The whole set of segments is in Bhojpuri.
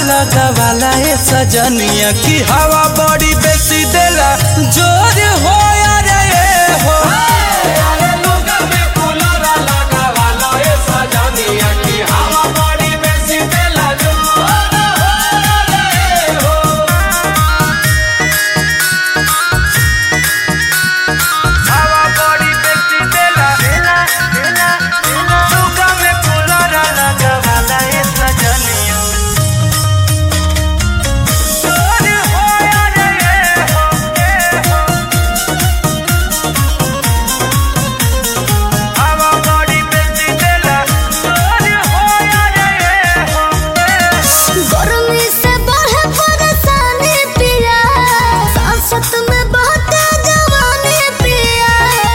लगावाला ए सजनिया की हवा बड़ी बेसी देला जोर हो रे ए हो हवा बड़ी बेसी देला लुगा में कूलर लगावाला ए सजनिया जोर हो रे ए हो ए हो हवा बड़ी बेसी देला जोर हो रे ए हो गर्मी से बढ़े परेशानी पिया सांसत में बहते जवानी पिया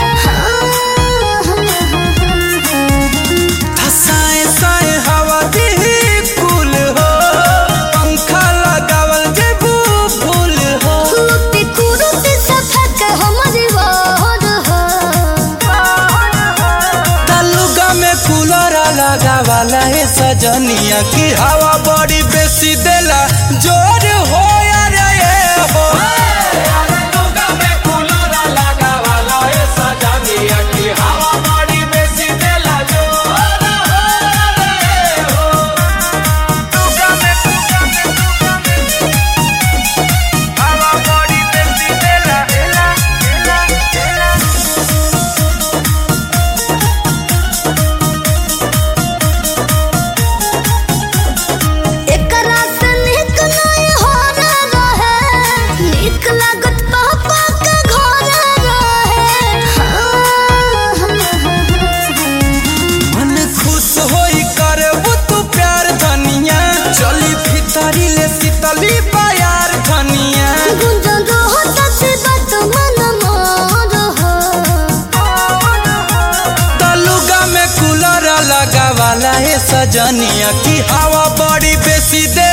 हसाए साए हवा दी कुल हो पंखा लगावल जेबू फूल हो कुरुती कुरुती से फेंक हमारी वार हो तलुगा में कूलर लगावाला है सजनिया की हवा बड़ी बेसी देला जोर हो रे ए हो लुगा में हवा बड़ी बेसी देला एकरा से निक नहीं हो रहे निक लागत पापा के घर रहे मन खुश होई करबू तू प्यार धनिया चली भीतरी ले शीतली प्यार धनिया गुंजन रहो सच्ची बात मन मोर हो तलुगा में कूलर लगावाला है सजनिया की हवा बड़ी बेसी दे